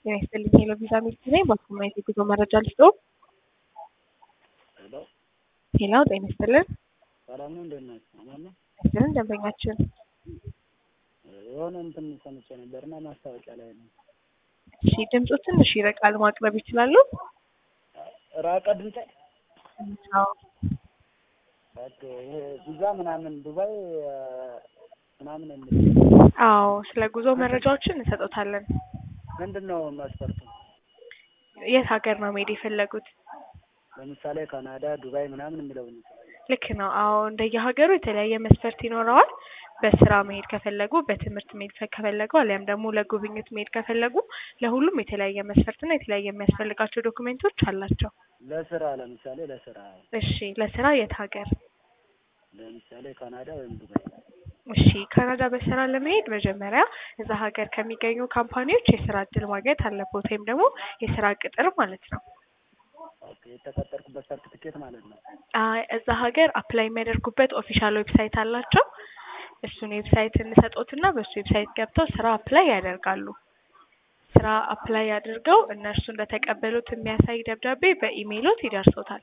ጤና ይስጥልኝ ሄሎ ቪዛ ሚስት ነኝ። በኩማይት የጉዞ መረጃ ልስጥዎ። ሄሎ ሄሎ ጤና ይስጥልን። ሰላም ነው፣ እንዴት ናችሁ? አማን ነው። ይስጥልን ደንበኛችን። የሆነ እንትን ሰምቼ ነበርና ማስታወቂያ ላይ ነው። እሺ ድምፁ ትንሽ ይረቃል፣ ማቅረብ ይችላሉ? ራቀ ድምጼ። አዎ ኦኬ፣ ይሄ ቪዛ ምናምን ዱባይ ምናምን የሚል አዎ፣ ስለ ጉዞ መረጃዎችን እንሰጦታለን። ምንድን ነው መስፈርቱ? የት ሀገር ነው መሄድ የፈለጉት? ለምሳሌ ካናዳ፣ ዱባይ ምናምን የሚለው ነው። ልክ ነው። አዎ እንደየሀገሩ የተለያየ መስፈርት ይኖረዋል። በስራ መሄድ ከፈለጉ፣ በትምህርት መሄድ ከፈለጉ፣ አሊያም ደግሞ ለጉብኝት መሄድ ከፈለጉ ለሁሉም የተለያየ መስፈርትና የተለያየ የሚያስፈልጋቸው ዶክሜንቶች አላቸው። ለስራ ለምሳሌ ለስራ እሺ ለስራ የት ሀገር? ለምሳሌ ካናዳ ወይም ዱባይ። እሺ ካናዳ በስራ ለመሄድ መጀመሪያ እዛ ሀገር ከሚገኙ ካምፓኒዎች የስራ እድል ማግኘት አለበት፣ ወይም ደግሞ የስራ ቅጥር ማለት ነው። ኦኬ፣ የተቀጠርኩበት ሰርቲፊኬት ማለት ነው። አይ እዛ ሀገር አፕላይ የሚያደርጉበት ኦፊሻል ዌብሳይት አላቸው። እሱን ዌብሳይት እንሰጦትና በሱ ዌብሳይት ገብተው ስራ አፕላይ ያደርጋሉ። ስራ አፕላይ አድርገው እነርሱ እንደተቀበሉት የሚያሳይ ደብዳቤ በኢሜይሎት ይደርሶታል።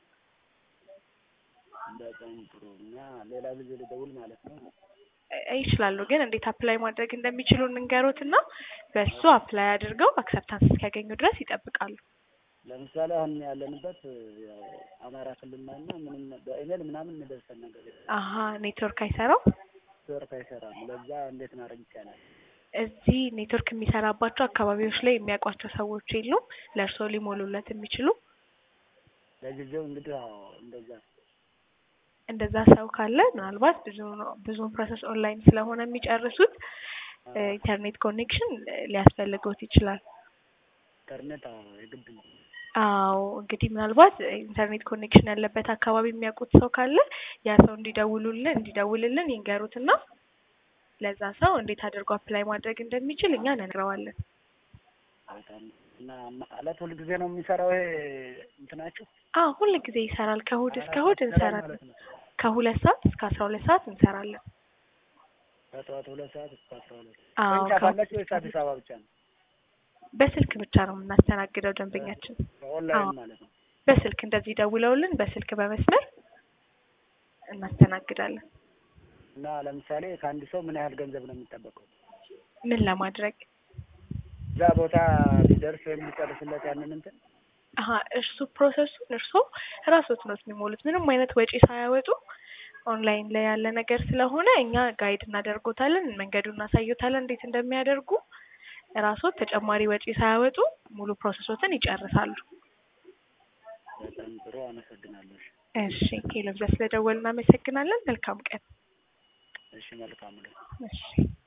በጣም ጥሩ። እና ሌላ ጊዜ ልደውል ማለት ነው። እ- ይችላሉ ግን እንዴት አፕላይ ማድረግ እንደሚችሉ እንንገሮትና በሱ አፕላይ አድርገው አክሰፕታንስ እስኪያገኙ ድረስ ይጠብቃሉ። ለምሳሌ አሁን ያለንበት ያው አማራ ክልል ነው እና ምንም በኢሜል ምናምን የሚደርሰን ነገር የለም። አሀ ኔትወርክ አይሰራው። ኔትወርክ አይሰራም። ለዛ እንዴት ማድረግ ይቻላል? እዚህ ኔትወርክ የሚሰራባቸው አካባቢዎች ላይ የሚያውቋቸው ሰዎች የሉም ለእርስዎ ሊሞሉለት የሚችሉ ለጊዜው እንግዲህ አዎ እንደዛ እንደዛ ሰው ካለ ምናልባት ብዙ ብዙውን ፕሮሰስ ኦንላይን ስለሆነ የሚጨርሱት እ፣ ኢንተርኔት ኮኔክሽን ሊያስፈልገውት ይችላል። ኢንተርኔት አዎ የግድ ነው። አዎ እንግዲህ ምናልባት ኢንተርኔት ኮኔክሽን ያለበት አካባቢ የሚያውቁት ሰው ካለ ያ ሰው እንዲደውሉልን እንዲደውልልን ይንገሩትና ለዛ ሰው እንዴት አድርጎ አፕላይ ማድረግ እንደሚችል እኛ እንነግረዋለን። በጣም እና ማለት ሁል ጊዜ ነው የሚሰራው ይሄ እንትናችሁ? አዎ ሁል ጊዜ ይሰራል። ከእሑድ እስከ እሑድ እንሰራለን። ማለት ነው። ከሁለት ሰዓት እስከ አስራ ሁለት ሰዓት እንሰራለን። ከጠዋት ሁለት ሰዓት እስከ አስራ ሁለት አዎ ቅርንጫፍ ከ- አላችሁ ወይስ አዲስ አበባ ብቻ ነው? በስልክ ብቻ ነው የምናስተናግደው ደንበኛችን። በኦንላይን አዎ። ማለት ነው። በስልክ እንደዚህ ደውለውልን በስልክ በመስመር እናስተናግዳለን። እና ለምሳሌ ከአንድ ሰው ምን ያህል ገንዘብ ነው የሚጠበቀው? ምን ለማድረግ እዛ ቦታ ቢደርስ ወይም ሊጨርስለት ያንን እንትን አሀ እርሱ ፕሮሰሱን እርሶ ራስዎት ነው የሚሞሉት። ምንም አይነት ወጪ ሳያወጡ ኦንላይን ላይ ያለ ነገር ስለሆነ እኛ ጋይድ እናደርጎታለን፣ መንገዱን እናሳዩታለን እንዴት እንደሚያደርጉ። ራስዎት ተጨማሪ ወጪ ሳያወጡ ሙሉ ፕሮሰሶትን ይጨርሳሉ። በጣም ጥሩ አመሰግናለሁ። እሺ። እሺ ሄሎ ብዛ ስለደወል እናመሰግናለን። መልካም ቀን። እሺ መልካም ነው። እሺ